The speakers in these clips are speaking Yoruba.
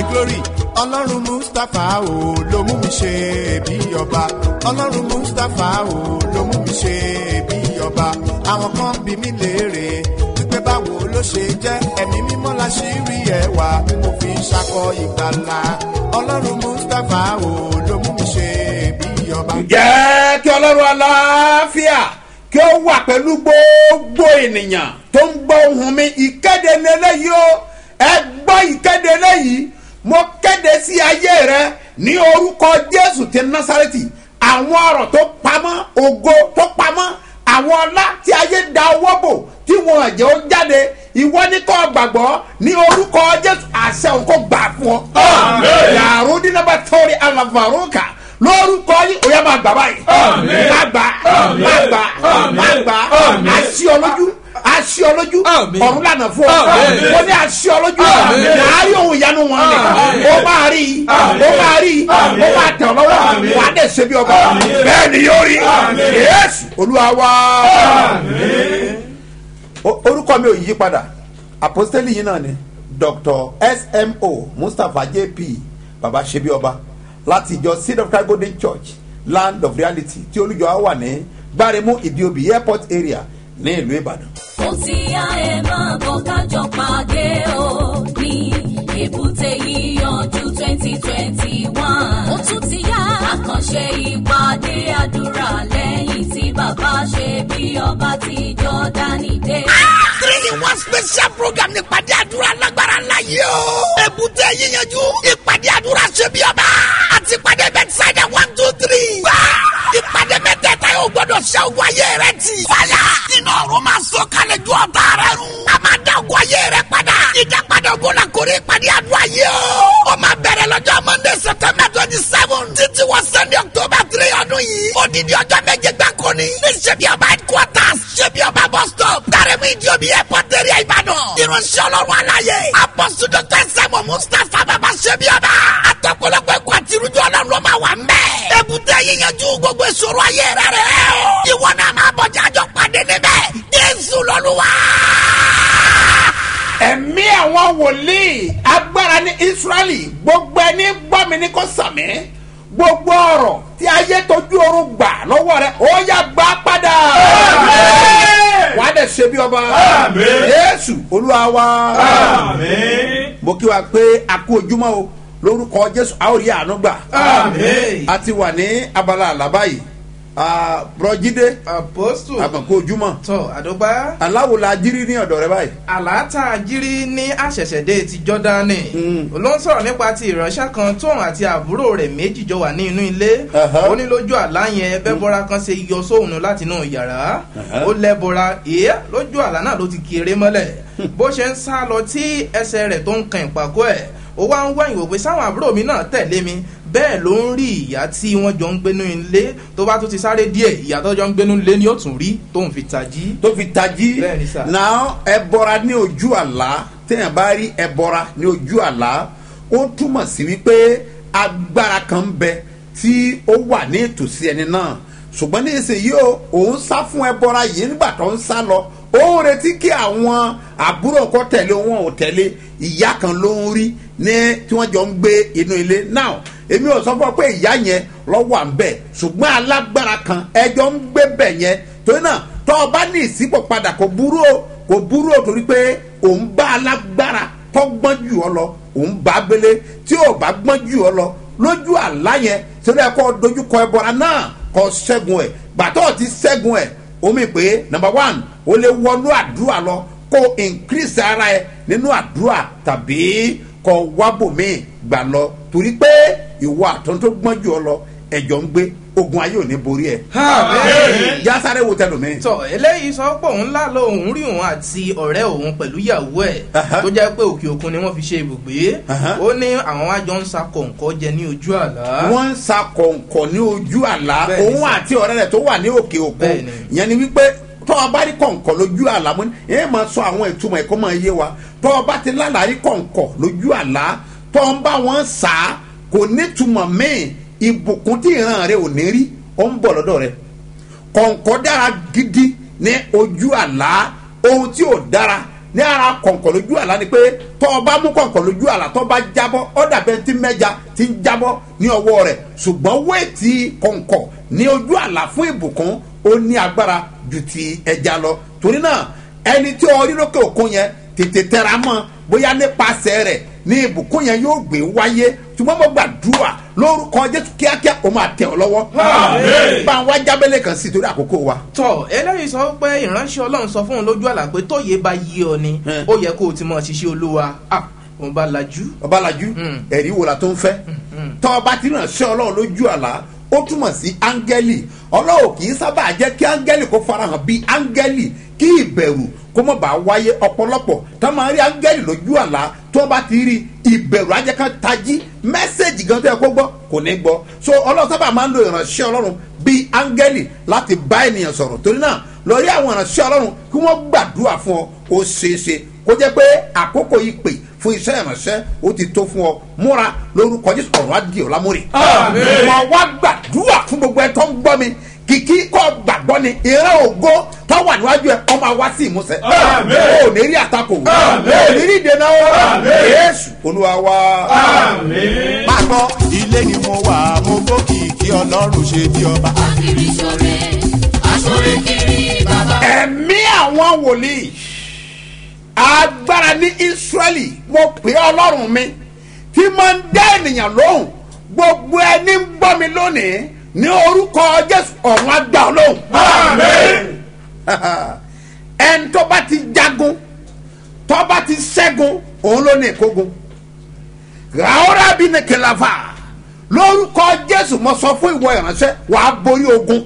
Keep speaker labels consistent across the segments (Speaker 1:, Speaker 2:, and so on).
Speaker 1: glory ọlọ́run mustapha o ló mú mi ṣe bí ọba ọlọ́run mustapha o ló mú mi ṣe bí ọba àwọn kan bí mi léèrè wípé báwo ló ṣe jẹ́ ẹ̀mí mímọ́ la ṣì rí ẹwà tí mo fi ń ṣakọ ìgbàlà ọlọ́run mustapha o ló mú mi ṣe bí ọba.
Speaker 2: ǹjẹ́ kí ọlọ́run aláfíà kí ó wà pẹ̀lú gbogbo ènìyàn tó ń gbọ́ ohùn mi ìkéde lélẹ́yìí o ẹ gbọ́ ìkéde lẹ́yìí mo kéde sí ayé rẹ ní orúkọ jésù ti násàrẹ́tì àwọn ọ̀rọ̀ tó pamọ́ ògo tó pamọ́ àwọn ọlá tí ayé da owó bò tí wọn àjẹ́ ó jáde ìwọ ní kò gbàgbọ́ ní orúkọ jésù àṣẹ òun kò gbà fún ọ. yàrá dínábà tọ́rí alavaroka lórúkọ yìí ó yẹ máa gbà báyìí. máa gbà máa gbà máa gbà àṣì ọlójú àṣì ọlójú ọ̀run lànà fún ọ wọ́n ní àṣì ọlójú àárí ohun ìyanu wọn ni ó máa rí i ó máa rí i ó máa tẹ̀ ọ́ lọ́wọ́ wà á dẹ̀ ṣe bí ọba bẹ́ẹ̀ ni yóò rí yéésù olúwa wá. O- orúkọ mi ò yí padà àpọ́sítélì yìí náà ni dr smo mustapha jp baba ṣebi ọba láti ìjọ seed of christ golden church land of reality tí olùjọ á wà ní gbáremú ìdíobì airport area ní ìlú ìbàdàn.
Speaker 3: ó ti yá ẹ máa bọ̀ kájọ pàdé o ní èbúté yíyanjú twenty twenty one. ó tún ti yá àkànṣe ìpàdé àdúrà lẹ́yìn tí bàbá ṣe bí ọba ti jọ́dánì dé.
Speaker 4: three in one special program ní ìpàdé àdúrà lágbára ńlá yìí o. èbúté yíyanjú ìpàdé àdúrà ṣe bí ọba àti ìpàdé bẹ́tísáìdà one two three. wá ìpàdé mẹ́tẹ̀ẹ̀ta yóò gbọ́dọ̀ ṣe ogun ayé rẹ ti. fàyà iná ọ̀run máa sọ kalẹ̀ ju ọ̀tá rẹ run. a máa dá ogun ayé rẹ padà. ìdápadà ogun la kórè ìpàdé àdúrà yìí o. ó máa bẹ̀rẹ̀ lọ́jọ́ monday september twenty seven títí wọ sunday october three ọdún yìí. odidi ọjọ́ méje gbáko ni. ní ṣebí ọba headquarters ṣebí ọba bus stop. dárẹ́mú ìjọbi airport area ìbàdàn. irunṣẹ́ ọlọ́run aláyé. apọ́sù dr sẹ́mu mustapha bàbá ṣebí ọba. àtọ̀pọ̀lọpọ̀ ẹ̀kọ́ àti irújọ́ ọlọ́run ló máa wà ń bẹ̀. èbúté yíyanjú gbogbo ìṣòro ayé rẹ rẹ o. ìwọ náà máa bọ̀ jájọ pàdé níbẹ̀. jésù lọ́lúwa.
Speaker 2: ẹ̀mí àwọn wòlíì agbára ní israẹli gbogbo ẹni gbọ́ mi ní kò sàmì gbogbo ọ̀rọ̀ tí ayé tójú oorun gbà lọ́wọ́ rẹ ó yá gbà padà. wà á dẹ̀ ṣe bí ọba yéésù olúwa wa. mo kí wa pé a kú ojúmọ́ o lórúkọ jésù a ó rí àánú gbà. a ti wà ní abala àlábá yìí bùrọ̀jídé
Speaker 5: apostu
Speaker 2: àmọ̀kú ojúmọ́
Speaker 5: tọ àdọ́gba
Speaker 2: aláwo la jírí ní ọ̀dọ̀ rẹ báyìí.
Speaker 5: àlàáta jírí ní àṣẹ̀ṣẹ̀dé ti jọ́dánì ló ń sọ̀rọ̀ nípa ti ìránṣẹ́ kan tóun àti àbúrò rẹ̀ méjì jọ wà ní inú ilé
Speaker 2: Aha.
Speaker 5: ó ní lójú àlá yẹn bẹ́bọ́ra kan ṣe yọ sóhun láti inú yàrá ó lẹ́bọra èé lójú àlá náà ló ti kéré mọ́lẹ̀ bó ṣe ń sá lọ tí ẹsẹ̀ rẹ̀ tó ń kan ìpàkọ́ ẹ̀ ó wá ń wá ìwò pé sáwọn àbúrò mi náà tẹ̀lé mi bẹ́ẹ̀ ló ń rí ìyá tí wọ́n jọ ń gbénú ilé tó bá tún ti sáré díẹ̀ ìyá tó jọ ń gbénú ilé ni ó tún rí tóun fi tají
Speaker 2: tó fi tají
Speaker 5: Bẹ́ẹ̀ni sà.
Speaker 2: náà ẹbọra ní ojú àlá téèyàn bá rí ẹbọra ní ojú àlá ó túmọ̀ sí wípé agbára kan ń bẹ tí ó wà ní ìtòsí ẹni náà ṣùgbọ́n ní ìsinyìí o òun sá fún ẹbọra yìí nígbà tó ń sá lọ ó ń retí kí àwọn àbúrò kọ́ tẹ̀lé wọn ò tẹ̀lé ìyá kan ló ń rí ní tí wọ́n jọ ń gbé inú ilé náà èmi ò sọ fún ọ pé ìyá yẹn lọ́wọ́ à ń bẹ̀ ṣùgbọ́n alágbára kan ẹjọ́ ń gbé bẹ̀ yẹn torí náà tọ́ ọ bá ní ìsípò padà kò burú o kò burú o torí pé òun bá alágbára tó gbọ́n jù ọ lọ òun bá gbélé tí ò bá gbọ́n jù ọ lọ lójú àlá yẹn torí ẹ kọ́ dojúkọ ẹbọra náà kọ́ ṣẹ́gun ẹ̀ gbàtọ́ ti ṣẹ́gun ẹ̀ omi pé number one o lè wọnú àdúrà lọ kó increase ara ẹ nínú àdúrà tàbí kọ wábòmíì gbà lọ torí pé ìwọ àtọ́n tó gbọ́n jù ọ lọ ẹ̀jọ̀ ń gbé ogun ayé ò ní borí ẹ̀. jásáré wo tẹnu mi.
Speaker 5: tọ eléyìí sọ pé òun ńlá lọ òun rí òun àti ọ̀rẹ́ òun pẹ̀lú ìyàwó ẹ̀
Speaker 2: Aha.
Speaker 5: tó jẹ́ pé òkè òkun ni wọ́n fi ṣe ibùgbé
Speaker 2: Aha.
Speaker 5: ó ní àwọn wá jọ ń sa kọ̀ǹkọ́ jẹ ní ojú àlá.
Speaker 2: wọ́n ń sa kọ̀ǹkọ̀ ní ojú àlá
Speaker 5: Bẹ́ẹ̀ni
Speaker 2: òun
Speaker 5: sà.
Speaker 2: àti ọ̀rẹ́ rẹ̀ tó wà ní òkè òkun
Speaker 5: Bẹ́ẹ̀ni.
Speaker 2: ìyẹn ni wípé tọ́ ọ bá rí kọ̀ǹkọ̀ lójú àlá mọ́ ẹ máa sọ àwọn ìtumọ̀ ẹ̀kọ́ máa yé wa tọ́ ọ bá ti lálàá rí kọ̀ǹkọ̀ lójú àlá tọ́ ọ bá wọn sà á kò nítumọ̀ míì ìbùkún tí ìran rẹ ò ní rí ó ń bọ̀ lọ́dọ̀ rẹ kọ̀ǹkọ̀ dára gidi ní ojú àlá ohun tí ò dára ní ara kọ̀ǹkọ̀ lójú àlá ni pé tọ́ ọ bá mú kọ̀ǹkọ̀ lójú àlá tọ́ bá jábọ́ ọ dàbẹ́ tí mẹ́ja ti ń jábọ́ ní ọwọ́ rẹ̀ ṣùgbọ́n wéètì kọ̀ǹkọ̀ ní ojú àlá fún ìbùkún ó ní agbára ju ti ẹja lọ torí náà ẹni tí ọ rí lókè òkun yẹn tètè tẹra mọ́ bóyá nípasẹ̀ rẹ̀ ní ìbùkún yẹn yóò gbé wáyé ṣùgbọ́n mo gbàdúrà lórúkọ jésù kíákíá ó máa tẹ̀ ọ́ lọ́wọ́ bá a wá jábẹ́lẹ̀ kan sí i torí àkókò wa.
Speaker 5: tọ eléyìí sọ pé ìránṣẹ́ ọlọ́run sọ fún un lójú àlá pé tóye bá yí ọ ni
Speaker 2: Hmm.
Speaker 5: ó yẹ kó o ti mọ̀ ṣiṣẹ́ olúwa ah òun bá lajú.
Speaker 2: ọbalaju
Speaker 5: Mm.
Speaker 2: ẹ̀rí wo la tó ń fẹ́ tọ́ ọba tí náà ṣe ọlọ́run lójú àlá ó túmọ̀ sí áńgẹ́lì ọlọ́run kì í sábà jẹ́ kí áńgẹ́lì kó farahàn bí áńgẹ́lì kí ìbẹ̀rù kó mọ̀ bá wáyé ọ̀pọ̀lọpọ̀ tó máa rí áńgẹ́lì lójú àlá tó bá ti rí ìbẹ̀rù ajẹ́ká tají mẹ́sẹ̀gì gan tó yẹ kó gbọ́ kò ní gbọ́ so ọlọ́run sábà máa ń lo ìránṣẹ́ ọlọ́run bí áńgẹ́lì láti bá ènìyàn sọ̀rọ̀ torí náà lọ rí àwọn ìránṣẹ́ ọlọ́run kí wọ́n gbàdúrà fún ọ ó ṣeéṣe kó jẹ́ pé àkókò ìpè fún iṣẹ́ ìránṣẹ́ ó ti tó fún ọ múra lórúkọ jésù ọ̀rọ̀ adìẹ ọ̀làmúrè. mo wá gbàdúrà fún gbogbo ẹ tó ń gbọ́ mi kìkì kọ́ gbàgbọ́ ni ìran ògo tó wà níwájú ẹ ọmọ àwa sí ìmúṣẹ. o ò ní rí àtakò o ò ní rí ìdènà o yéésù olúwa wa.
Speaker 1: máa gbọ́ ilé ni mo wà mo gbókìkí ọlọ́run ṣe bí ọba.
Speaker 3: Akiri ṣore, aṣore kiri bàbá.
Speaker 2: ẹ̀mí àwọn wòlíì agbára ní israẹli mo pè é ọlọ́run mi tí máa ń dá ènìyàn lóhùn gbogbo ẹni ń gbọ́ mi lónìí ní orúkọ jésù ọ̀run àgbà ọlọ́hùn. ẹni tó bá ti jagun tó bá ti ṣẹ́gun òun ló ní ìkógun ràhórà bí ní kìláfà lórúkọ jésù mo sọ fún ìwọ ìránṣẹ́ wàá borí ogun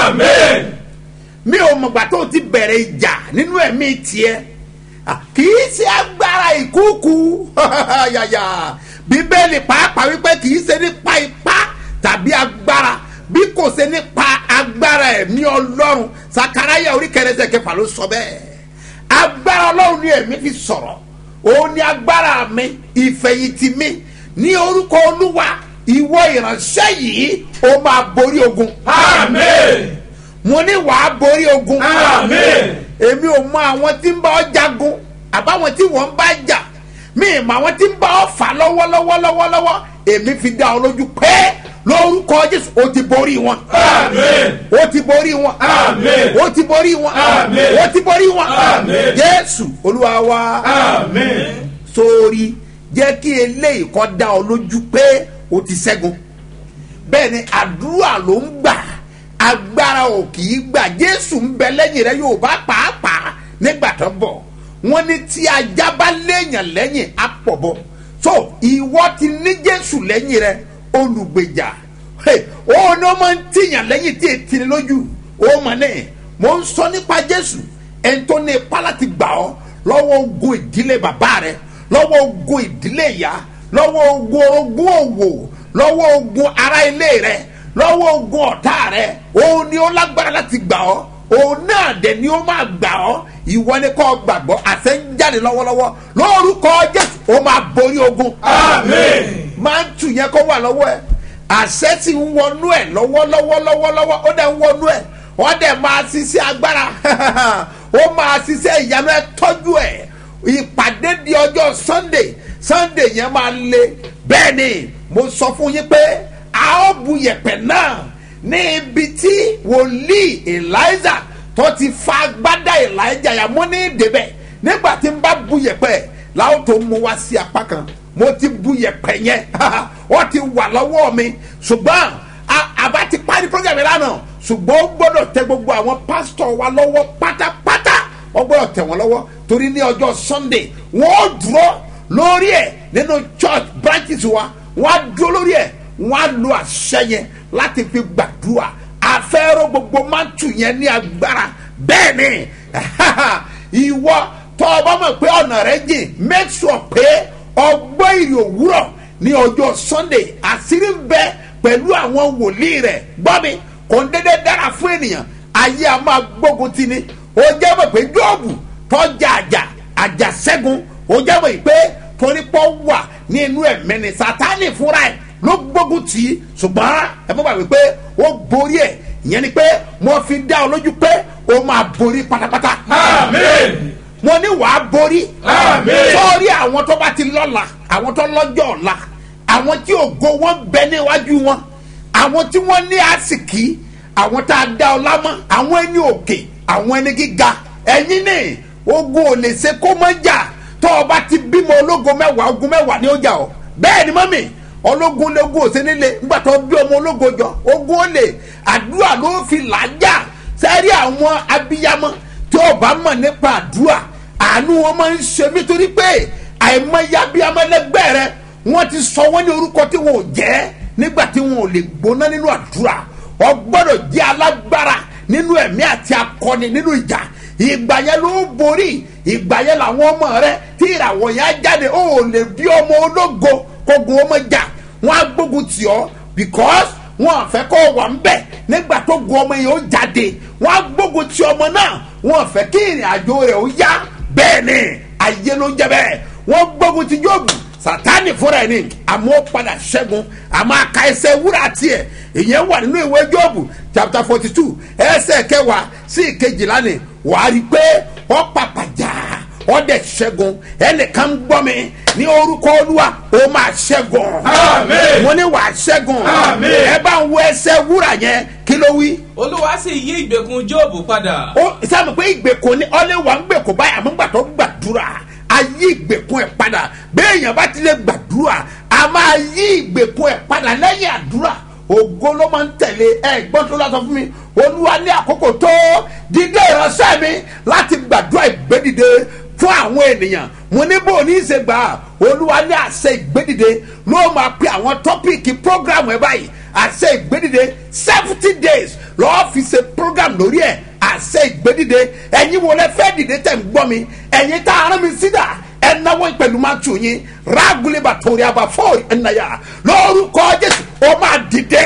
Speaker 2: mi ò mọ̀gbà tó ti bẹ̀rẹ̀ ìjà nínú ẹ̀mí tiẹ̀ Ah, kì í ṣe agbára ìkúùkù yàyà bíbélì pàápàá wípé kì í ṣe nípa ipá tàbí agbára bí kò ṣe nípa agbára ẹ̀mí ọlọ́run sakaraya orí kẹrẹsẹ̀ kẹfà ló sọ bẹ́ẹ̀ agbára ọlọ́run ni ẹ̀mí fi sọ̀rọ̀ òun ni agbára mi ìfẹ̀yìntì mi ní orúkọ olúwa ìwọ ìránṣẹ́ yìí ó máa borí ogun mo ní wàá borí ogun èmi ò mọ àwọn tí ń bá ọ jagun àbáwọn tí wọ́n ń bá jà mi ì mọ àwọn tí ń bá ọ fà lọ́wọ́lọ́wọ́ lọ́wọ́lọ́wọ́ èmi fi dá ọ lójú pé lórúkọ jésù o ti borí wọn. o ti borí wọn. o ti borí wọn. o ti borí wọn. jésù olúwa wa sórí jẹ́ kí eléyìí kọ́ dá ọ lójú pé o ti ṣẹ́gun bẹ́ẹ̀ ni àdúrà ló ń gbà agbára ò kì í gbà jésù ń bẹ lẹ́yìn rẹ yóò bá pàápàá nígbà tó bọ̀ wọ́n ní tí ajá bá léèyàn lẹ́yìn á pọ̀ bọ́ so ìwọ ti ní jésù lẹ́yìn rẹ olùgbèjà Hey, ó ní ó máa ń tìyàn lẹ́yìn tí ètí ni lójú ó mọ̀ ní mò ń sọ nípa jésù ẹni tó ní ipá láti gbà ọ́ lọ́wọ́ ogun ìdílé bàbá rẹ lọ́wọ́ ogun ìdílé ìyá lọ́wọ́ ogun orogún òwò lọ́wọ́ ogun ará ilé rẹ lọ́wọ́ ogun ọ̀tá rẹ òun ni ó lágbára láti gbà ọ́ òun náà dẹ̀ ni ó máa gbà ọ́ ìwọ ni kò gbàgbọ́ àṣẹ ń jáde lọ́wọ́lọ́wọ́ lórúkọ jésù ó máa borí ogun. máa ń tù yẹn kó wà lọ́wọ́ ẹ àṣẹ ti ń wọnú ẹ lọ́wọ́lọ́wọ́ lọ́wọ́lọ́wọ́ ó dẹ̀ ń wọnú ẹ wọ́n dẹ̀ máa ṣiṣẹ́ agbára ó máa ṣiṣẹ́ ìyanu ẹ tọ́jú ẹ ìpàdé di ọjọ́ sunday sunday yẹn máa le bẹ́ẹ̀ ni mo sọ fún yín pé a ó bu yẹ̀pẹ̀ náà ní ibi tí wòlíì eliza tó ti fa agbádá elijah yà mọ́ ní ìdèbẹ̀ nígbà tí n bá bu yẹ̀pẹ̀ láwọn tó mú wá sí apá kan mo ti bu yẹ̀pẹ̀ yẹn wọ́n ti wà lọ́wọ́ mi ṣùgbọ́n a- àbá ti parí program yẹn lánàá ṣùgbọ́n ó gbọ́dọ̀ tẹ gbogbo àwọn pásítọ̀ wa lọ́wọ́ pátápátá wọ́n gbọ́dọ̀ tẹ̀ wọ́n lọ́wọ́ torí ní ọjọ́ sunday wọ́n ó dúró lórí ẹ̀ nínú church branches wa wọ́n á dúró lórí ẹ̀ wọ́n á lo àṣẹ yẹn láti fi gbàdúrà àfẹ́rọ́ gbogbo mántù yẹn ní agbára bẹ́ẹ̀ ni ìwọ tọ́ ọ bá mọ̀ pé ọ̀nà rẹ jìn make sure pé ọgbọ́n ìrì òwúrọ̀ ní ọjọ́ sunday àṣírí ń bẹ pẹ̀lú àwọn wòlíì rẹ̀ gbọ́ mi kò ń dédé dára fún ènìyàn ayé a máa gbógun ti ni ó jẹ́ mọ̀ pé jóòbù tọ́jà àjà àjà ṣẹ́gun ó jẹ́ mọ̀ pé torípọ̀ wà ní inú ẹ̀mí ni sátánì fúnra ẹ̀ ló gbógun tì í ṣùgbọ́n ẹ mọ̀ gbàgbé pé ó borí ẹ̀ ìyẹn ni pé mo fi dá ọ lójú pé ó máa borí pátápátá. mo ní wàá borí
Speaker 6: Àmín.
Speaker 2: sórí àwọn tó bá ti lọ́la àwọn tó lọ́jọ́ ọ̀la àwọn tí ògo wọn bẹ níwájú wọn àwọn tí wọ́n ní àsìkí àwọn tá a dá ọlá mọ́ àwọn ẹni òkè àwọn ẹni gíga ẹ̀yin ní ogun ò lè ṣe kó mọ́ jà tó o bá ti bímọ ológo mẹ́wàá ogun mẹ́wàá ní ó jà ọ́ bẹ́ẹ̀ ni mọ́mì ológun lógun ò sí nílé nígbà tó bí ọmọ ológo jọ ogun ó lè àdúrà ló fi làájà sẹ́rí àwọn abiyamọ tí o bá mọ̀ nípa àdúrà àánú wọn máa ń ṣe mí torí pé àìmọye abiyamọ ẹlẹgbẹ́ rẹ wọ́n ti sọ wọ́n ní orúkọ tí wọn ò jẹ́ nígbà tí wọn ò lè gbóná nínú àdúrà ọ gbọ́dọ̀ jẹ́ alágbára nínú ẹ̀mí àti akọni nínú ìjà ìgbà yẹn ló borí ìgbà yẹn làwọn ọmọ rẹ tí ìràwọ̀ yẹn á jáde ó ò lè bí ọmọ ológo kógun ọmọ jà wọn á gbógun tì ọ́ because wọn àfẹ́ kọ́ wà ń bẹ̀ nígbà tó gun ọmọ yẹn ó jáde wọn á gbógun tì ọmọ náà wọn àfẹ́ kí ìrìn àjò rẹ̀ ó yá bẹ́ẹ̀ ni ayé ló ń jẹ bẹ́ẹ̀ wọ́n gbógun ti jóòbù sátani fúnra ẹ̀ ni àmọ́ ó padà ṣẹ́gun àmọ́ àka ẹsẹ̀ wúrà tiẹ̀ ìyẹn wà nínú ìwé jóòbù chapter forty two ẹsẹ̀ kẹwàá sí ìkejìlá ni wàá rí i pé ó pàpàjà ó dẹ̀ ṣẹ́gun ẹnìkan gbọ́ mi ní orúkọ olúwa ó máa ṣẹ́gun
Speaker 6: Àmín.
Speaker 2: mo ní wàá ṣẹ́gun
Speaker 6: Àmín.
Speaker 2: ẹ bá ń wo ẹsẹ̀ wúrà yẹn kí ló wí
Speaker 7: olúwa sì yí ìgbèkùn jóòbù padà
Speaker 2: ó sábà pé ìgbèkùn ni ọlẹ́wà ń gbèkùn báyìí àmọ́ gbà tó gbàdúrà a yí ìgbèkùn ẹ̀ padà béèyàn bá ti lè gbàdúrà a máa yí ìgbèkùn ẹ̀ padà lẹ́yìn àdúrà ògo ló máa ń tẹ̀lé ẹ gbọ́n tó lọ́sọ fún mi olúwa ní àkókò tó dídé ìránṣẹ́ mi láti gbàdúrà ìgbédìde fún àwọn ènìyàn mo ní bò ní í ṣe gbà á olúwa ní àṣẹ ìgbédìde ló máa pe àwọn tọ́pìkì prógrámù ẹ báyìí àṣẹ ìgbédìde seventy days lọ́ọ́ fi ṣe program lórí ẹ̀ àṣẹ ìgbédìde ẹ̀yin wo lẹ fẹ́ dìde tẹ̀ ń gbọ́ mi ẹ̀yin tá a rán mi sídà ẹ̀ náwó pẹ̀lú máa tù yín rágùlébà torí àbá fọ́ọ̀rì ẹ̀ nàyà lórúkọ jésù ó máa dìde.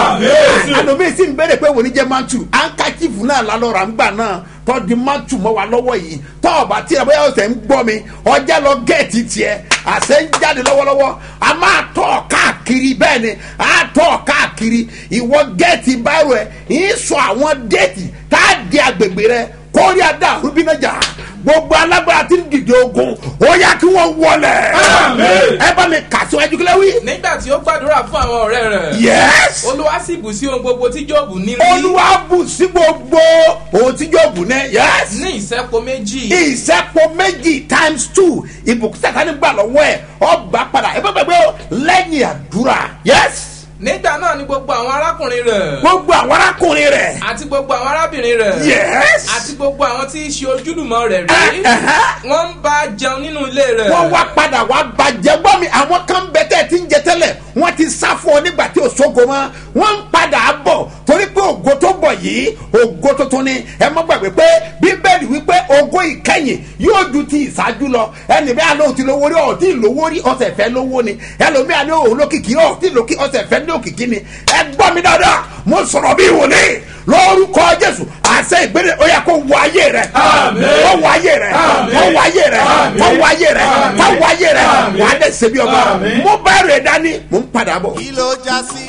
Speaker 6: Àmín.
Speaker 2: àlùmí sì ń béèrè pé wòní jẹ́ máa tù ankachifu náà lálọ́ra ń gbà náà tọ́ di máa tù mọ́ wa lọ́wọ́ yìí tọ́ ọ̀bà tí ẹ bóyá ọ̀sẹ̀ ń gbọ́ mi ọjà lọ gẹ̀ẹ́tì tiẹ̀ àṣẹ ń jáde lọ́wọ́lọ́wọ́ a máa tọ́ ọ káàkiri bẹ́ẹ̀ ni a tọ́ ọ káàkiri ìwọ gẹ̀ẹ́tì báyìí rẹ̀ ń sọ àwọn déètì tá a di agbègbè rẹ kórè adá rúbínájà gbogbo alágbára tí ń dìde ogun ó yá kí wọ́n wọlé
Speaker 6: Àmín.
Speaker 2: ẹ bá mi kà síwájú kílẹ̀ wí.
Speaker 7: nígbà tí ó gbàdúrà fún àwọn ọ̀rẹ́ rẹ̀
Speaker 2: yes
Speaker 7: olúwa sì bù sí ohun gbogbo tí jóòbù ní rí
Speaker 2: olúwa bù sí gbogbo ohun tí yóò bù ní yes
Speaker 7: ní ìsẹ́po méjì
Speaker 2: ìsẹ́pọ̀ méjì times two ìbùkún sàkánì gbà lọ́wọ́ ẹ̀ ọba padà ẹ bá gbàgbé o lẹ́yìn àdúrà yes
Speaker 7: nígbà náà ni gbogbo àwọn arákùnrin rẹ̀
Speaker 2: gbogbo àwọn arákùnrin rẹ̀
Speaker 7: àti gbogbo àwọn arábìnrin rẹ̀
Speaker 2: yes
Speaker 7: àti gbogbo àwọn tí í ṣe ojúlùmọ̀ rẹ̀ rí
Speaker 2: Eh, eh.
Speaker 7: wọ́n ń bá a jẹun nínú ilé rẹ̀
Speaker 2: wọ́n wá padà wá bàjẹ́ gbọ́ mi àwọn kan bẹ tẹ́ ẹ ti ń jẹ tẹ́lẹ̀ wọ́n ti sá fún ọ nígbà tí o sógo mọ́ wọ́n ń padà bọ̀ torí pé ògo tó bọ̀ yìí ògo tuntun ni ẹ mọ́ gbàgbé pé bíbélì wípé ògo ìkẹyìn yóò ju ti ìṣáájú lọ ẹnì bí alóhùn ti lówó rí ọ̀tí ìlówó rí ọ̀sẹ̀ fẹ́ lówó ni ẹlòmí àní òun lókìkí ọ̀tí lókì ọ̀sẹ̀ fẹ́ ní òkìkí ni ẹ gbọ́ mi dáadáa mo sọ̀rọ̀ bí wòlíì lórúkọ jésù àṣẹ ìgbélé ó yẹ kó wọ ayé rẹ
Speaker 6: Àmín.
Speaker 2: kó wọ ayé rẹ
Speaker 6: Àmín.
Speaker 2: kó wọ ayé rẹ
Speaker 6: Àmín.
Speaker 2: kó wọ ayé rẹ
Speaker 6: Àmín.
Speaker 2: kó wọ ayé rẹ
Speaker 6: Àmín.
Speaker 2: wà á dẹ̀ ṣe bí ọba
Speaker 6: Àmín.
Speaker 2: mo bá rẹ̀ dání mo ń padà bọ̀.
Speaker 1: kí ló já sí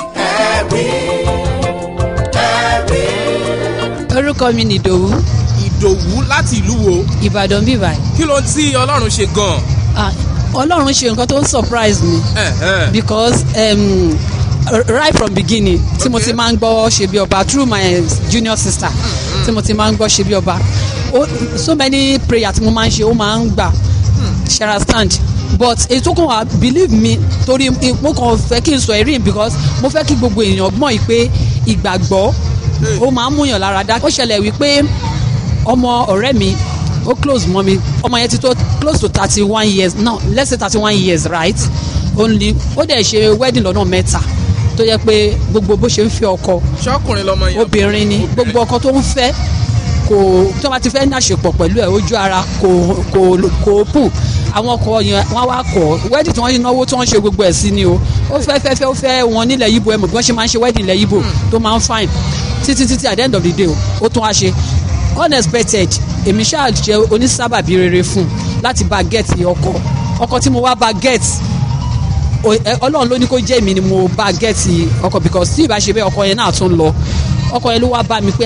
Speaker 1: ẹ̀rí ẹ̀rí.
Speaker 8: orúkọ mi nìdòwú
Speaker 9: ìdòwú láti ìlú wo
Speaker 8: ìbàdàn bíbá
Speaker 9: kí ló ń tí ọlọ́run ṣe gan-an.
Speaker 8: ah ọlọ́run ṣe nǹkan tó ń surprise mi
Speaker 9: Ẹ̀hẹ́n.
Speaker 8: because um, right from beginning tí mo ti máa ń gbọ́ ṣe bí ọba through my junior sister tí mo ti máa ń gbọ́ ṣe bí ọba Ó- so many prayer tí mo máa ń ṣe ó máa ń gbà shara stand but èyí tó kàn wá believe me torí mo kàn fẹ́ kí n sọ ẹ̀rí because mo fẹ́ kí gbogbo èèyàn gbọ́n yìí pé ìgbàgbọ́ ó máa ń múyàn lára dá ó ṣẹlẹ̀ wípé ọmọ ọ̀rẹ́ mi ó close mọ́ mi ọmọ yẹn ti tó close to thirty one years no let's say thirty one years right only ó dẹ̀ ṣe wedding lọ́nà mẹ́ta tó yẹ pé gbogbo bó ṣe ń fi ọkọ
Speaker 9: ṣọkùnrin lọmọ yẹn.
Speaker 8: obìnrin ni gbogbo ọkọ tó ń fẹ́ kò tí wọ́n bá ti fẹ́ ní àṣepọ̀ pẹ̀lú ẹ̀ ojú ara kò kò kò pù àwọn ọkọ yẹn wọ́n wá kọ̀ wedding tí wọ́n yín náwó tí wọ́n ṣe gbogbo ẹ̀ sí ni o ó fẹ́ fẹ́ fẹ́ ó fẹ́ wọn nílẹ̀ yíbo ẹ̀ mọ̀ bí wọ́n ṣe máa ń ṣe wedding ilẹ̀ yíbo tó máa ń fine títí títí at the end of the day o ó tún wá ṣe unexpected èmi ṣáà jẹ́ onísábàbí rere fún un láti bá get ọkọ ọkọ tí mo wá bá get o- ẹ- ọlọ́run ló ní kó jẹ́ èmi ni mo bá gẹ́ẹ̀tì ọkọ̀ because tí ìbá ṣe bẹ́ẹ̀ ọkọ̀ yẹn náà tún lọ ọkọ̀ yẹn ló wá bá mi pé à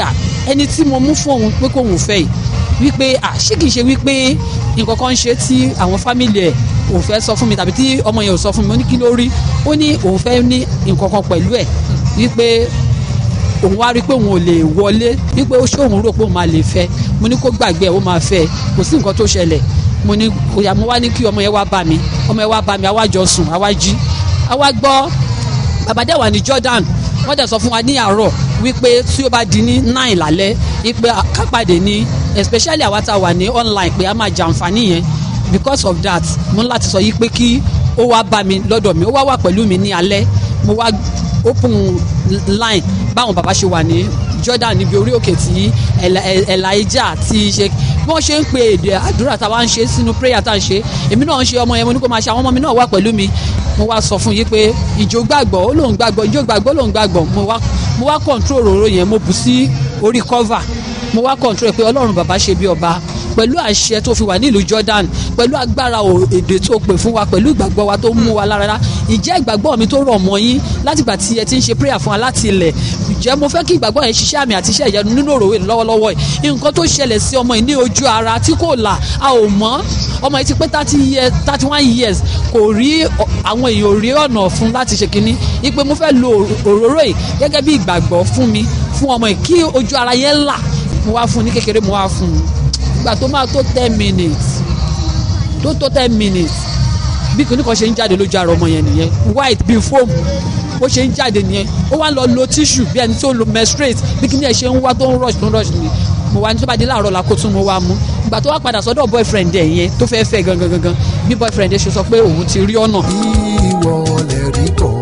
Speaker 8: ẹni tí mo mú fún òun pé kóun fẹ́ yìí wípé à ṣé kìí ṣe wípé nǹkan kan ń ṣe tí àwọn fámìlì ẹ̀ ò fẹ́ sọ fún mi tàbí tí ọmọ yẹn ò sọ fún mi mo ní kí ló rí ó ní òun fẹ́ ní nǹkan kan pẹ̀lú ẹ̀ wípé òun wá rí i pé òun ò lè wọlé wípé ó ṣé òun rò pé òun máa lè fẹ́ mo ní kó gbàgbé ẹ̀ ó máa fẹ́ kò sí nǹkan tó ṣẹlẹ̀ mo ní òyà mo wá ní kí ọmọ yẹn wá bá mi ọmọ yẹn wá bá mi àwa jọ sùn àwa jí àwa gbọ́ bàbá dẹ̀ wà ní Jordan wọ́n dẹ̀ sọ fún wa ní àárọ̀ wípé tí ó bá di ní nine lálẹ́ wípé kápàdé ní especially àwa tá a wà ní online pé a máa jàǹfààní yẹn because of that mo ní láti sọ yìí pé kí ó wá bá mi lọ́dọ̀ mi ó wá wà pẹ̀lú mi ní alẹ́ mo wá open line báwọn bàbá ṣe wà ní Jordan níbi orí òkè tí Elijah ti ṣe bí wọ́n ṣe ń pe èdè àdúrà tá a wá ń ṣe sínú prayer tá a ń ṣe èmi náà ń ṣe ọmọ yẹn mo ní kó máa ṣe àwọn ọmọ mi náà wà pẹ̀lú mi mo wá sọ fún yín pé ìjó gbàgbọ́ ó lóun gbàgbọ́ ìjó gbàgbọ́ ó lóun gbàgbọ́ mo wá mo wá control òróró yẹn mo bù sí orí cover mo wá control pé ọlọ́run bàbá ṣe bí ọba pẹ̀lú àṣẹ tó fi wà nílùú Jordan pẹ̀lú agbára èdè tó pè fún wa pẹ̀lú ìgbàgbọ́ wa tó mú wa lára ìjẹ́ ìgbàgbọ́ mi tó rọ̀ mọ́ yín látìgbà tí ẹ ti ń ṣe prayer fún wa láti ilẹ̀ ìjẹ́ mo fẹ́ kí ìgbàgbọ́ yẹn ṣiṣẹ́ àmì àti iṣẹ́ ìyanu nínú òròwé lọ́wọ́lọ́wọ́ yìí nǹkan tó ṣẹlẹ̀ sí ọmọ yìí ní ojú ara tí kò là a ò mọ̀ ọmọ yìí ti pé thirty years thirty one years kò rí àwọn èèyàn ò rí ọ̀nà fún láti ṣe kínní ipe mo fẹ́ lo òróró yìí gẹ́gẹ́ bí ìgbàgbọ́ fún mi fún ọmọ yìí kí ojú ara yẹn là mo wá fún ní kékeré mo wá fún un ìgbà tó máa tó ten minutes tó tó ten minutes bí kìnnìkan kan ṣe ń jáde lójú ara ọmọ yẹn nìyẹn white bíi foam bó ṣe ń jáde nìyẹn ó wá lọ lo tissue bí ẹni tó lo menstruate bí kìnnìkan ẹ̀ ṣe ń wá tó ń rush tó ń rush ni mo wá ní tó bá dé láàárọ̀ la kó tún mo wá mú ìgbà tó wá padà sọ́dọ̀ boyfriend ẹ̀ yẹn tó fẹ́ fẹ́ gangan gangan bí boyfriend ẹ̀ ṣe sọ pé òun ti rí ọ̀nà.
Speaker 10: ìwọ lè rí kọ́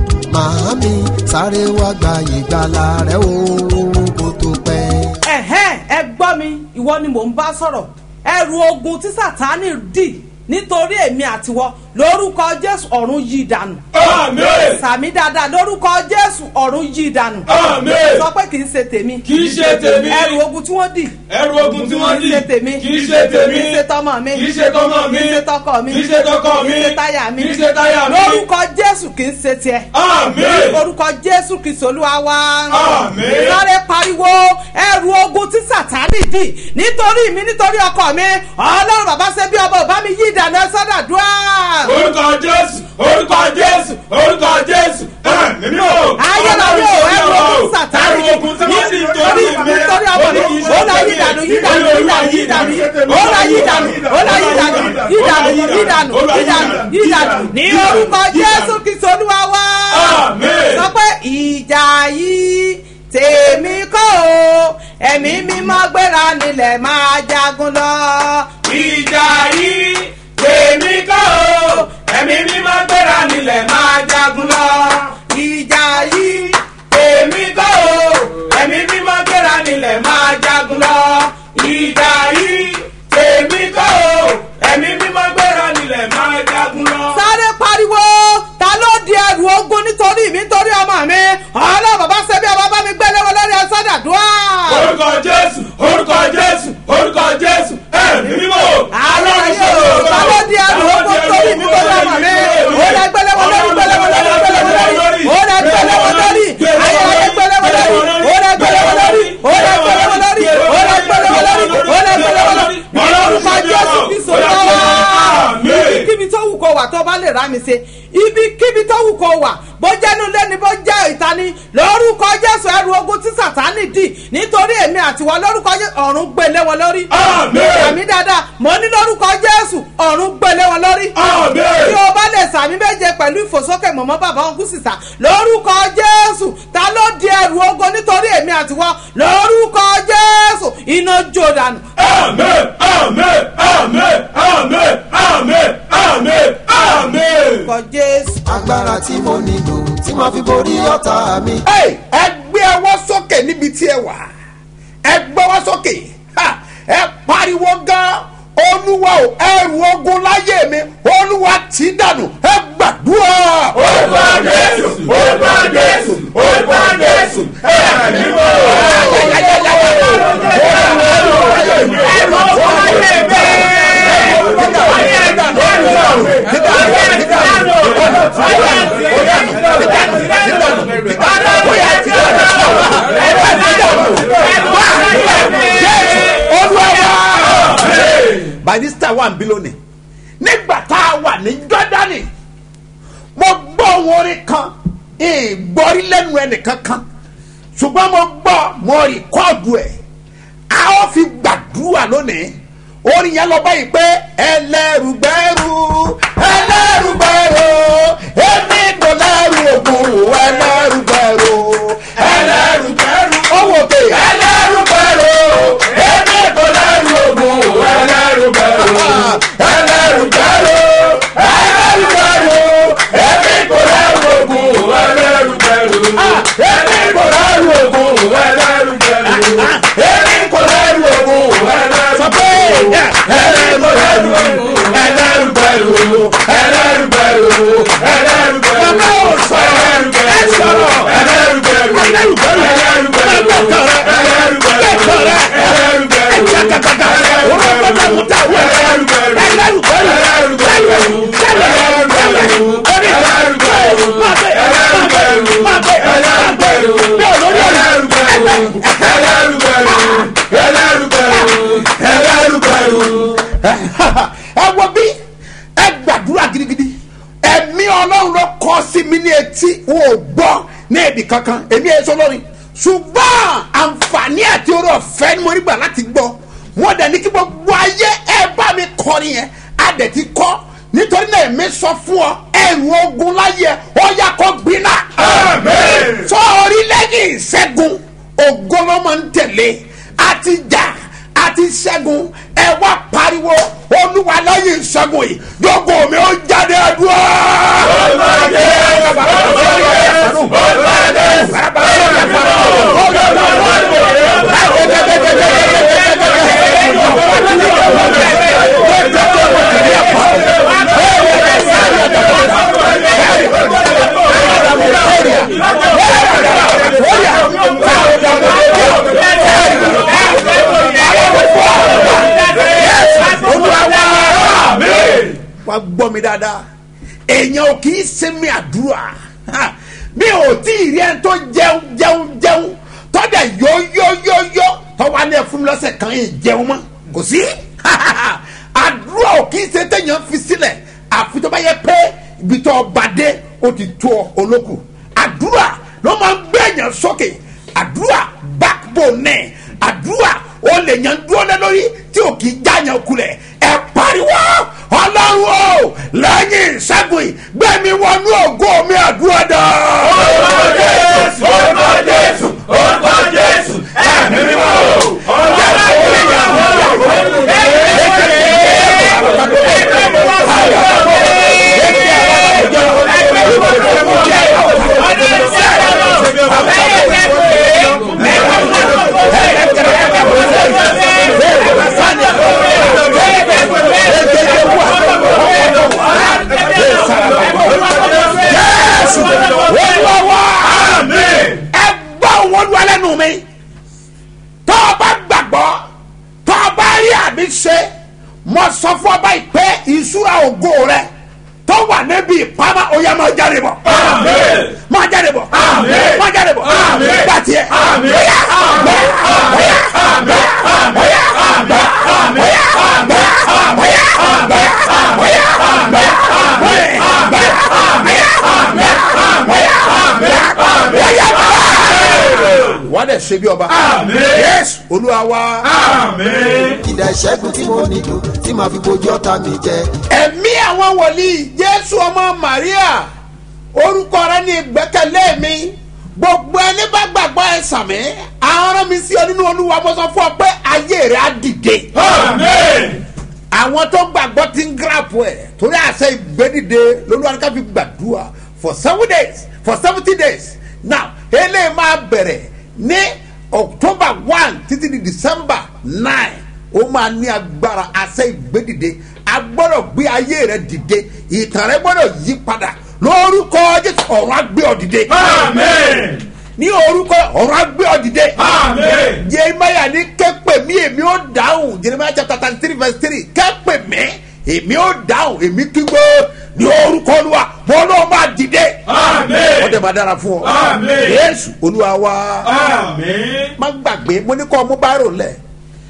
Speaker 10: màámi sáré wá gba ìgbàlà rẹ o kó tó pẹ́.
Speaker 11: ẹ̀hẹ́n ẹ gbọ́ mi ìwọ ni mò ń bá sọ̀rọ̀ ẹrù ogun tí sátánì dì nítorí èmi àtiwọ lórúkọ jésù ọ̀run yí dànù.
Speaker 6: Àmín.
Speaker 11: sàmì dáadáa lórúkọ jésù ọ̀run yí dànù.
Speaker 6: Àmín.
Speaker 11: sọ pé kì í ṣe tèmi.
Speaker 6: Kì í ṣe tèmi.
Speaker 11: ẹrù ogun tí wọ́n dì.
Speaker 6: Ẹrù ogun tí wọ́n dì.
Speaker 11: kì í ṣe tèmi.
Speaker 6: Kì í ṣe tèmi.
Speaker 11: kì í ṣe tọmọ mi.
Speaker 6: Kì í ṣe tọmọ mi.
Speaker 11: kì í ṣe tọkọ mi.
Speaker 6: Kì í ṣe tọkọ mi.
Speaker 11: kì í ṣe táyà mi.
Speaker 6: Kì í ṣe táyà mi.
Speaker 11: lórúkọ jésù kì í ṣe tiẹ̀.
Speaker 6: Àmín.
Speaker 11: lórúkọ jésù kì í ṣolúwa wá.
Speaker 6: Àmín.
Speaker 11: sáré pariwo ẹrù ogun tí sàtánì dì nítorí mi nítorí ọkọ mi ọlọ́run bàbá ṣe bí ọba ò bá mi yí ìdáná sọ́dà dúrà.
Speaker 6: Orúkọ Jésù. Orúkọ Jésù. Orúkọ Jésù. Ẹ̀mí mi ò.
Speaker 11: ayélujára o ẹrù ogun sàtánì
Speaker 6: Ẹrù ogun tí wọ́n dì nítorí mi.
Speaker 11: nítorí ọmọ mi ó lọ yí ìdànù yí ìdànù yí ìdànù yí ìdànù ó lọ yí ìdànù ó lọ yí ìdànù yí ìdànù yí ìdànù yí ìdànù yí ìdànù ní orúkọ jésù kristu olúwa wá.
Speaker 6: Àmín.
Speaker 11: sọ pé ìjà yìí tèmi kọ́ o ẹ̀mí mímọ́ gbéra nílẹ̀ máa jagun lọ.
Speaker 6: Ìjà yìí tèmi kọ́ o. Ẹ̀mí mímọ́ gbéra nílẹ̀ máa jagun lọ.
Speaker 11: ìjà yìí
Speaker 6: Tèmi kọ́ o. Ẹ̀mí mímọ́ gbéra nílẹ̀ máa jagun lọ. Ìjà yìí tèmi kọ́ o. Ẹ̀mí mímọ́ gbéra nílẹ̀ máa jagun lọ.
Speaker 11: sáré pariwo ta ló di ẹrù ogun nítorí mi nítorí ọmọ mi ọlọ́run bàbá ṣe bí ọba bá mi gbé léwọ́ lórí ẹsẹ̀ dàdúrà.
Speaker 6: Orúkọ Jésù. Orúkọ Jésù. Orúkọ Jésù. Ẹ̀mí mímọ́.
Speaker 11: àwọn ayé o ta ló di ẹrù ogun nítorí mi nítorí ọmọ mi ó lẹ gbé léwọ́ lórí gbé léwọ́ lórí gbé léwọ́ lórí ó lẹ gbé léwọ́ lórí ayé ayé gbé léwọ́ lórí ó lẹ gbé léwọ́ lórí ó lẹ gbé léwọ́ lórí ó lẹ gbé léwọ́ lórí ó lẹ gbé léwọ́ lórí orúkọ jésù kristu lọ́wọ́ ibikíbi tó wù kó wà tó bá lè rà mí ṣe ibikíbi tó wù kó wà bó jẹ́nu lé ni bó jẹ́ ìta ni lórúkọ jésù ẹrù ogun tí sàtánì dì nítorí èmi àtiwọ́ lórúkọ jésù ọ̀run gbélé wọn lórí.
Speaker 6: Àmín.
Speaker 11: sàmì dáadáa mo ní lórúkọ jésù ọ̀run gbélé wọn lórí.
Speaker 6: Àmín.
Speaker 11: tí o bá lè sàmì méje pẹ̀lú ìfòsókè mọ̀mọ́ bàbá wọn kú sísà lórúkọ jésù ta ló di ẹrù ogun nítorí èmi àtiwọ́ lórúkọ jésù iná jó dànù.
Speaker 6: Àmín. Àmín. Àmín. Àmín. Àmín. Àmín. Àmín.
Speaker 11: lórúkọ jésù.
Speaker 10: agbára tí mo nílò tí màá fi borí ọ̀tá mi.
Speaker 2: Hey, ẹ gbé ọwọ́ sókè níbi tí ẹ wà ẹ gbé ọwọ́ sókè Ha! ẹ pariwo gan olúwa o ẹrù ogun láyé mi olúwa tì í dànù ẹ gbàdúrà.
Speaker 6: Orúkọ Jésù. Orúkọ Jésù. Orúkọ Jésù. Ẹ̀mí mímọ́.
Speaker 2: Báyìí barista wà ń bí lónìí nígbà tá a wà ní jọ́dánì mo gbọ́ ohun orin kan ìgbọ́rí lẹ́nu ẹnìkan kan ṣùgbọ́n mo gbọ́ mo rìkọ́ọ̀dù ẹ̀ a ó fi gbàdúrà lónìí orin yẹn lọ báyìí pé ẹlẹ́rùgbẹ́rù ẹlẹ́rùgbẹ́rù èmi kò lẹ́rù ògùn ẹlẹ́rùgbẹ́rù ẹlẹ́rùgbẹ́rù owó pé ẹlẹ́rùgbẹ́rù èmi kò lẹ́rù ògùn ẹlẹ́rùgbẹ́rù ẹlẹ́rùgbẹ́rù ẹlẹ́rùgbẹ́rù èmi kò lẹ́rù ògùn ẹlẹ́rùgbẹ́rù èmi kò lẹ́rù ògùn ẹlẹ́rùgbẹ́rù èmi kò lẹ́rù ògùn ẹlẹ́rùgbẹ́rù sọ pé ẹlẹ́rùgbẹ́rù ẹlẹ́rùgbẹ́rù ẹlẹ́rùgbẹ́rù ẹlẹ́rùgbẹ́rù bàbá ò sọ ẹ sọ̀rọ̀ ẹlẹ́rùgbẹ́rù ẹlẹ́rùgbẹ́rù ẹlẹ́rùgbẹ́rù ẹlẹ́rùgbẹ́rù ẹ wo bí ẹ gbàdúrà gidigidi ẹ̀mí ọlọ́run ló kọ́ sí mi ní etí wọn ò gbọ́ ní èdè kankan èmi ẹ̀ sọ lórí ṣùgbọ́n àǹfààní àti orí ọ̀fẹ́ ni mo rí gbà láti gbọ́ wọ́n dẹ̀ ní kí gbogbo ayé ẹ bá mi kọrin yẹn a dẹ̀ ti kọ́ nítorí náà èmi sọ fún ọ ẹrù ogun láyé ọ yà kó gbiná. sọ orílẹ̀-èdè ìṣẹ́gun ògo ló máa ń tẹ̀lé àti jà àti ṣẹ́gun ẹ wá pariwo olúwa lẹ́yìn ìṣẹ́gun yìí dógò mi ó jáde àdúrà. wá gbọ́ mi dáadáa èèyàn ò kì í ṣe mi àdúrà Ha! mi ò tí ì rí ẹni tó jẹun jẹun jẹun tọ́jà yóyóyóyó tọ́wọ́ ní ẹ̀fún mi lọ́sẹ̀ kan yìí jẹun mọ́ kò sí àdúrà ò kì í ṣe téèyàn fi sílẹ̀ àfi tó bá yẹ pé ibi tó ọba dé ó ti tó ọ olókù àdúrà ló máa ń gbé èèyàn sókè àdúrà backbone náà àdúrà ó lè yan dúró lé lórí tí ò kì í jáyàn kulẹ̀ ẹ pariwo ọlọ́run o lẹ́yìn ìṣẹ́gun yìí gbẹ̀mí wọnú ògo mi àdúrà dá. orúkọ jésù orúkọ jésù orúkọ jésù ẹ̀mí mímọ́ o. jésù olúwa wá ẹ gbọ́ wọn lu alẹ́ nu mi tọ́ ọ bá gbàgbọ́ tọ́ ọ bá rí àmì ṣe mo sọ fún ọ báyìí pé ìṣúra ògo rẹ tó wà níbi ìpamọ́ ó yá máa jáde bọ̀ máa jáde bọ̀ máa jáde bọ̀ gbà tiẹ̀ bóyá bóyá bóyá bóyá bóyá bóyá bóyá bóyá wọ́n dẹ̀ ṣe bí ọba yẹ́sù olúwa wá.
Speaker 10: ìdá ìṣẹ́gun tí mo nílò tí màá fi bojú ọ̀tá mi jẹ.
Speaker 2: ẹ̀mí àwọn wòlíì jésù ọmọ maria orúkọ rẹ ní ìgbẹ́kẹ̀lé mi gbogbo ẹni bá gbàgbọ́ ẹ sàmì àwọn ọ̀rọ̀ mi sí ọ nínú olúwa mo sọ fún ọ pé ayé rẹ á dìde. àwọn tó gbàgbọ́ ti ń gíràpù ẹ̀ torí àṣẹ ìgbédìde lolúwaríkà fi gbàdúrà for seven days for seventy days now eléyìí máa bẹ̀rẹ̀ ní october one títí di december nine ó máa ní agbára àṣẹ ìgbédìde a gbọ́dọ̀ gbé ayé rẹ dìde ìtàn rẹ gbọ́dọ̀ yí padà lórúkọ jésù ọ̀run á gbé ọ dìde. ní orúkọ ọ̀run á gbé ọ dìde. jeremiah ní kẹ́pẹ́ mi èmi ó dáhùn jeremiah chapter thirty three verse three kẹ́pẹ́ mi èmi ó dáhùn èmi kígbe ní orúkọ olúwa wọn náà máa dìde. wọ́n dẹ̀ máa dára fún ọ. yéésù olúwa wá. má gbàgbé mo ní kọ́ ọmú báírò lẹ̀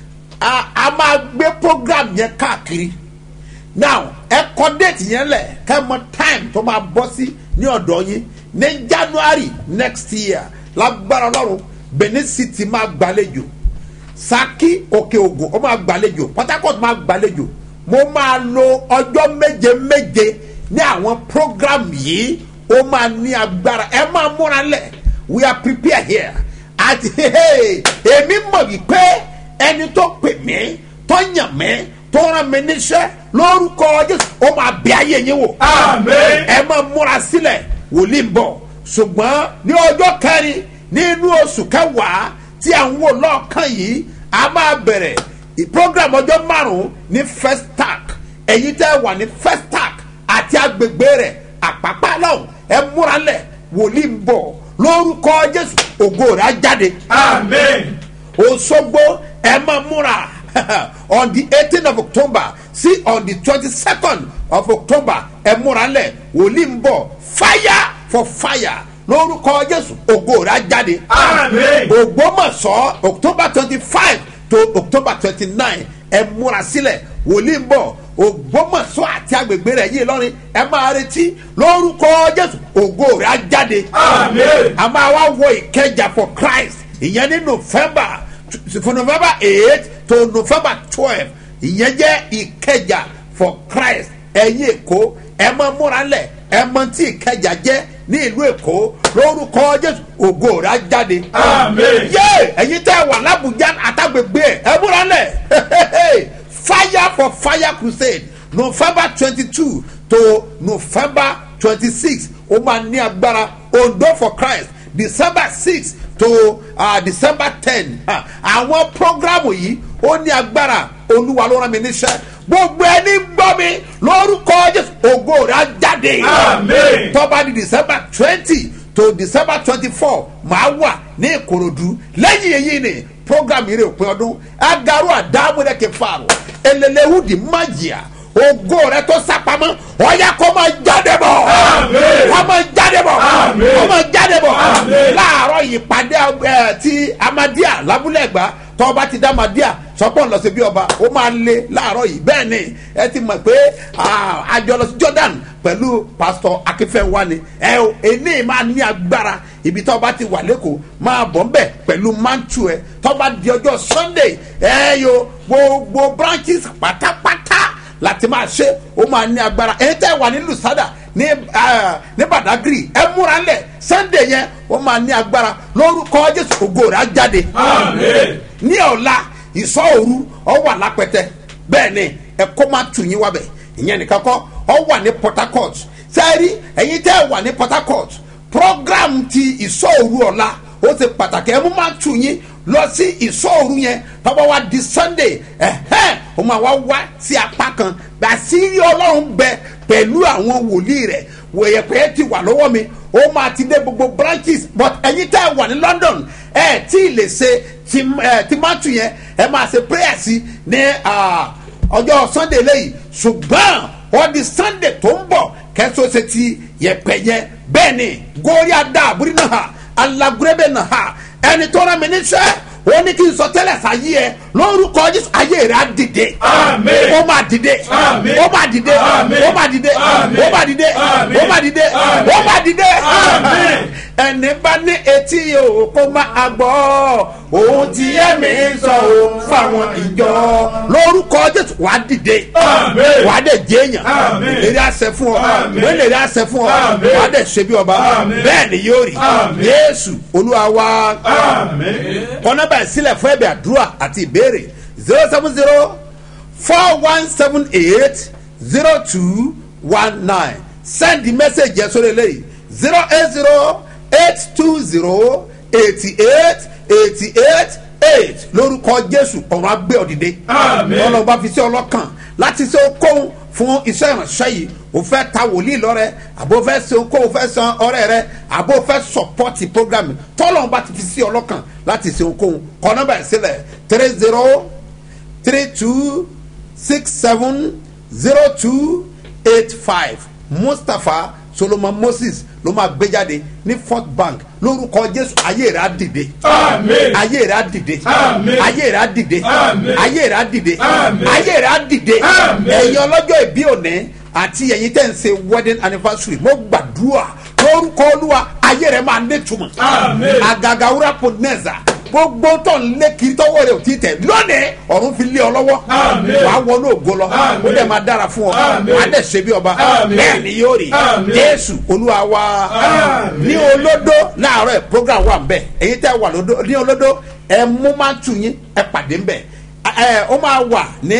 Speaker 2: a a máa gbé program yẹn káàkiri now ẹ kọ déètì yẹn lẹ̀ kẹ́ mọ time tó máa bọ́ sí ní ọ̀dọ̀ yín ní january next year lágbára ọlọ́run benin city máa gbàlejò saki òkè ògùn ó máa gbàlejò port harcourt máa gbàlejò mo máa lo ọjọ́ méje méje ní àwọn program yìí ó máa ní agbára ẹ máa múra lẹ̀ we are prepared here àti èmi mọ̀ wípé ẹni tó pè mí tó yàn mí tó rán mi níṣẹ́ lórúkọ jésù ó máa bẹ ayé yín wò
Speaker 6: Àmín.
Speaker 2: ẹ máa múra sílẹ̀ wòlíì ń bọ̀ ṣùgbọ́n ní ọjọ́ kẹrin nínú oṣù kẹwàá tí à ń wò lọ́ọ̀kan yìí a máa bẹ̀rẹ̀ program ọjọ́ márùn-ún ní first tag ẹ̀yin tẹ́ wà ní first tag àti agbègbè rẹ̀ àpápá náà ẹ múra lẹ̀ wòlíì ń bọ̀ lórúkọ jésù ògo rẹ̀ á jáde
Speaker 6: Àmín.
Speaker 2: òṣogbo ẹ máa múra on the eighteen of october sí on the twenty-second of october ẹ múra lẹ̀ wòlíì ń bọ̀ fire for fire lórúkọ jésù ògo rẹ̀ á jáde
Speaker 6: Àmín.
Speaker 2: ògbómọ̀ṣọ́ october twenty-five to october twenty-nine ẹ múra sílẹ̀ wòlíì ń bọ̀ ògbómọ̀ṣọ́ àti agbègbè rẹ̀ yìí lọ́rin ẹ máa retí lórúkọ jésù ògo rẹ̀ á jáde
Speaker 6: Àmín.
Speaker 2: a máa wá wọ ìkẹjà for christ ìyẹn ní november for november eight to november twelve ìyẹn jẹ́ ìkẹjà for christ ẹ̀yin èkó ẹ máa múra lẹ̀ ẹ mọ tí ìkẹjà jẹ́ ní ìlú èkó lórúkọ jésù ògo rẹ̀ á jáde.
Speaker 6: Àmín.
Speaker 2: yé ẹ̀yin tẹ́ wà lábùjá àtàgbègbè ẹ̀ ẹ múra lẹ̀ fire for fire crusade november twenty-two to november twenty-six ó máa ní agbára ondo for christ december six to uh, december ten àwọn programu yìí ó ní agbára olúwa ló rán mi níṣẹ́ gbogbo ẹni gbọ́ mi lórúkọ jésù ògo rẹ̀ á jáde
Speaker 6: Àmín.
Speaker 2: tọ́ba di december twenty to december twenty-four máa wà ní ìkòròdú lẹ́yìn èyí ni program yìí rè òpin ọdún agaru àdámúrẹ́kẹ̀ fàrọ̀ elelehudi májìá ògo rẹ tó sápamọ́ ọ̀yà kó máa jáde bọ̀
Speaker 6: Àmín.
Speaker 2: kó máa jáde bọ̀
Speaker 6: Àmín.
Speaker 2: kó máa jáde bọ̀
Speaker 6: Àmín.
Speaker 2: láàárọ̀ ìpàdé ẹ ti amadia lábúlẹ̀gbá tọ́ba ti dá amadia sọ́pọ̀ lọ sí bí ọba ó máa lé láàárọ̀ yìí bẹ́ẹ̀ ni ẹ ti mọ̀ pé ah, àjọ lọ sí jordan pẹ̀lú pásítọ̀ akínfẹ́wá ni ẹ o eléyìí máa ní agbára ibi tọ́ba ti wà lẹ́kọ̀ọ́ máa bọ̀ ńbẹ̀ pẹ̀lú mantu ẹ tọ́ba di ọjọ́ sunday ẹ yo gbogbo branches pátápátá láti máa ṣe ó máa ní agbára èyí tẹ́ wà ní lusada ní ah, ní badagry ẹ múra lẹ̀ sunday yẹn ó máa ní agbára lórúkọ jésù ògo rẹ̀ á jáde
Speaker 6: Àmín.
Speaker 2: ní ọ̀la ìsọ̀ òru ọ wà lápẹtẹ bẹ́ẹ̀ ni ẹ̀kọ́ máa tù yín wábẹ̀ ìyẹn nìkan kọ́ ọ wà ní port harcourt sẹ́ẹ̀rí ẹ̀yin tẹ́ wà ní port harcourt program ti ìsọ̀ òru ọ̀la ó ti pàtàkì ẹ̀ mú máa tù yín lọ sí ìsọ̀ òru yẹn tọ́ba wa di sunday ẹ̀hẹ́n ó máa wá wá sí apá kan gbàsírí ọlọ́run bẹ pẹ̀lú àwọn wòlíì rẹ̀ wòyẹ̀pẹ̀ ti wà lọ́wọ́ mi ó máa ti dé gbogbo branches but ẹ̀yin tẹ́ wà ní london ẹ̀ tí ì lè ṣe ti ẹ̀ ti máa tù yẹn ẹ̀ máa ṣe prayer sí ní ah, ọjọ́ sunday lẹ́yìn ṣùgbọ́n wọ́n di sunday tó ń bọ̀ kẹ́sọ́ ṣe ti yẹ̀pẹ̀ yẹn bẹ́ẹ̀ ni górí adá àbúrí náà ha alagurebe náà ha ẹni tó rán mi níṣẹ́ wọ́n ní kí n sọ tẹ́lẹ̀ sáyé ẹ lórúkọ jésù ayé rẹ̀ á dìde
Speaker 6: Àmín.
Speaker 2: ó máa dìde
Speaker 6: Àmín.
Speaker 2: ó máa dìde
Speaker 6: Àmín.
Speaker 2: ó máa dìde
Speaker 6: Àmín.
Speaker 2: ó máa dìde
Speaker 6: Àmín.
Speaker 2: ó máa dìde
Speaker 6: Àmín.
Speaker 2: ó máa dìde
Speaker 6: Àmín.
Speaker 2: ẹni bá ní etí o kó máa gbọ́ ohun tí ẹ̀mí sọ o fáwọn ìjọ lórúkọ jésù wàá dìde
Speaker 6: Àmín.
Speaker 2: wàá dẹ̀ jẹ́yàn
Speaker 6: Àmín.
Speaker 2: èrè àṣẹ fún ọ
Speaker 6: Àmín.
Speaker 2: wọ́n lè rí àṣẹ fún ọ
Speaker 6: Àmín.
Speaker 2: wàá dẹ̀ ṣe bí ọba
Speaker 6: Àmín.
Speaker 2: bẹ́ẹ̀ ni yóò rí
Speaker 6: Àmín.
Speaker 2: yéésù olúwa wa
Speaker 6: Àmín.
Speaker 2: kọ́nà báyìí sílẹ̀ fún ẹ̀bẹ̀ àdúrà àti ìbéèrè zero seven zero four one seven eight zero two one nine send the message yẹn sórí eléyìí zero eight zero eight two zero eighty eight eighty eight eight lórúkọ jésù ọ̀run agbé ọ̀dìdẹ
Speaker 6: Àmín.
Speaker 2: lọ́lọ́ bá fi sí ọlọ́kàn láti ṣe okòwò fún iṣẹ́ ìránṣẹ́ yìí o fẹ́ ta wòlíì lọ́rẹ́ àbò fẹ́ ṣe okòwò fẹ́ san ọrẹ́ rẹ àbò fẹ́ sọpọ́tì programme tọ́lọ̀ bá ti fi sí ọlọ́kàn láti ṣe okòwò kọ́ nọ́mbà ẹ̀ sílẹ̀ three zero three two six seven zero two eight five mustapha solomon moses ló máa gbé jáde ní fort bank lórúkọ jésù ayé rẹ á dìde
Speaker 6: Àmín.
Speaker 2: ayé rẹ á dìde
Speaker 6: Àmín.
Speaker 2: ayé rẹ á dìde
Speaker 6: Àmín.
Speaker 2: ayé rẹ á dìde
Speaker 6: Àmín.
Speaker 2: ayé rẹ á dìde
Speaker 6: Àmín.
Speaker 2: ẹ̀yin ọlọ́jọ́ ìbí òní àti ẹ̀yin tẹ̀ ń ṣe wedding anniversary mo gbàdúrà lórúkọ olúwa ayé rẹ máa nítumọ̀
Speaker 6: Àmín.
Speaker 2: àgàgà wúrà pọnẹ́sà gbogbo tó ń lé kiri tọwọ́ rẹ ò tí tẹ̀ lónìí ọ̀run fi lé ọ lọ́wọ́
Speaker 6: Àmín.
Speaker 2: wàá wọnú ògo lọ
Speaker 6: Àmín.
Speaker 2: ó dẹ̀ máa dára fún ọ
Speaker 6: Àmín.
Speaker 2: wàá dẹ̀ ṣe bí ọba
Speaker 6: Àmín.
Speaker 2: bẹ́ẹ̀ ni yóò rí
Speaker 6: Àmín.
Speaker 2: jésù olúwa wa
Speaker 6: Àmín.
Speaker 2: ní olódó láàárọ̀ ẹ̀ program wà ń bẹ̀ èyí tẹ́ wà lódó ní olódó ẹ mú máa tù yín ẹ pàdé ń bẹ̀ ẹ ó máa wà ní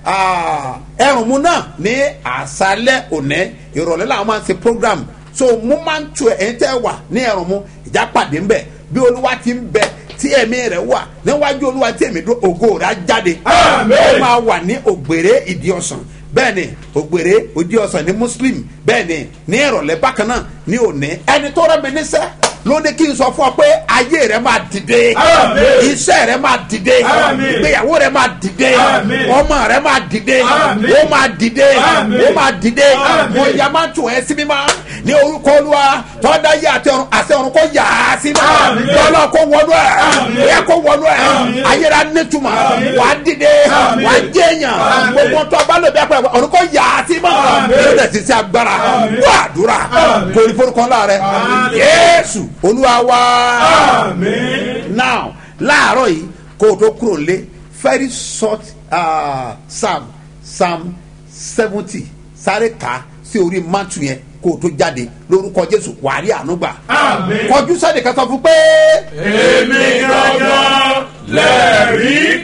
Speaker 2: ẹrùnmú náà ní àṣálẹ̀ òní ìrọ̀lẹ́ làwọn máa ń ṣe program so mú máa tù ẹ èyí tẹ́ wà ní ẹrùnmú ìjà pàdé ń bẹ̀ bí olúwa ti ń bẹ tí ẹ̀mí rẹ̀ wà níwájú olúwa tí ẹ̀mí dó ògo rẹ̀ á jáde
Speaker 6: Àmín.
Speaker 2: ó máa wà ní ògbèrè ìdí ọ̀sán bẹ́ẹ̀ ni ògbèrè ìdí ọ̀sán ní muslim bẹ́ẹ̀ ni ní ìrọ̀lẹ́ bákan náà ní òní ẹni tó rẹ́ mi níṣẹ́ ló ní kí n sọ fún ọ pé ayé rẹ máa dìde
Speaker 6: Àmín.
Speaker 2: iṣẹ́ rẹ máa dìde
Speaker 6: Àmín.
Speaker 2: ìgbéyàwó rẹ máa dìde
Speaker 6: Àmín.
Speaker 2: ọmọ rẹ máa dìde
Speaker 6: Àmín.
Speaker 2: ó máa dìde
Speaker 6: Àmín.
Speaker 2: ó máa dìde
Speaker 6: Àmín.
Speaker 2: mo yà máa tún ẹ sí mímọ́ ní orúkọ olúwa tọ́da yé àti ọ̀run àti ọ̀run kò yà á sí mímọ́
Speaker 6: Àmín.
Speaker 2: lọ́lọ́ kó wọnú ẹ̀
Speaker 6: Àmín.
Speaker 2: ẹ̀ kó wọnú ẹ̀
Speaker 6: Àmín.
Speaker 2: ayéra nítumọ̀
Speaker 6: Àmín.
Speaker 2: wà á dìde
Speaker 6: Àmín.
Speaker 2: wà á jẹ́yàn
Speaker 6: Àmín.
Speaker 2: gbogbo tó bá lò bí apẹ̀ ọ̀run kò yà á sí mímọ́
Speaker 6: Àmín.
Speaker 2: ló dẹ̀ ti sí agbára
Speaker 6: Àmín.
Speaker 2: wà á dúrà
Speaker 6: Àmín.
Speaker 2: torí forúkọ ńlá rẹ
Speaker 6: Àmín.
Speaker 2: yéésù olúwa wá
Speaker 6: Àmín.
Speaker 2: now láàárọ̀ yìí kó o tó kúrò lé very short uh, psalm psalm seventy sáré ká sí orí mátù yẹn kó o tó jáde lórúkọ jésù wàárí ànúgbà
Speaker 6: Àmín.
Speaker 2: kọjú sẹ́ni kan sọ fún pé
Speaker 6: èmi gangan lẹ́rìí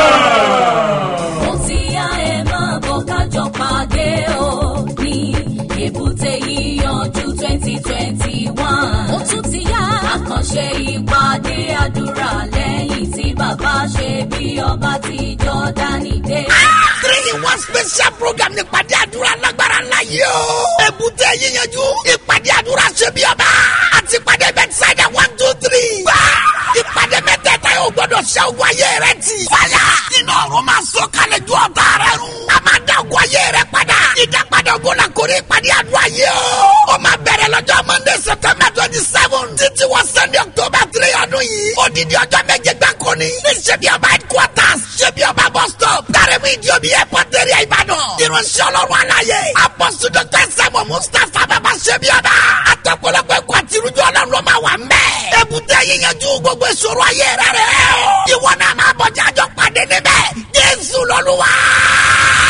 Speaker 6: kan.
Speaker 3: mo ti yá ẹ máa bọ̀ kájọ pàdé o ní èbúté yíyanjú twenty twenty one. ó tún ti yá àkànṣe ìpàdé àdúrà lẹ́yìn tí bàbá ṣe bí ọba ti jọ́dánì dé.
Speaker 4: three in one special program ní ìpàdé àdúrà lágbára ńlá yìí o. èbúté yíyanjú ìpàdé àdúrà ṣe bí ọba àti ìpàdé bẹ́tísáìdà one two three. gbà ìpàdé mẹ́tẹ̀ẹ̀ta yóò gbọ́dọ̀ ṣe ogun ayé rẹ ti. fàyà nínú ọ̀run máa sọ kalẹ̀ ju ọ̀tá rẹ run. a máa dá ogun ayé rẹ padà. ìdápadà ogun la kórè ìpàdé àdúrà yìí o. ó máa bẹ̀rẹ̀ lọ́jọ́ monday september twenty seven títí wọ sunday october three ọdún yìí. odidi ọjọ́ méje gbáko ni. ní ṣebí ọba headquarters ṣebí ọba bus stop. dárẹ́mú ìdíòbí airport area ìbàdàn. irunṣẹ́ ọlọ́run aláyé. apọ́sù dr sẹ́mu mustapha bàbá ṣebí ọba. àtọ̀pọ̀lọpọ̀ ẹ̀kọ́ àti irújọ́ ọlọ́run ló máa wà ń bẹ̀. èbúté yíyanjú gbogbo ìṣòro ayé rẹ̀ rẹ̀ o. ìwọ náà máa bọ̀ jájọ́ pàdé níbẹ̀. jésù lọ́lúwa.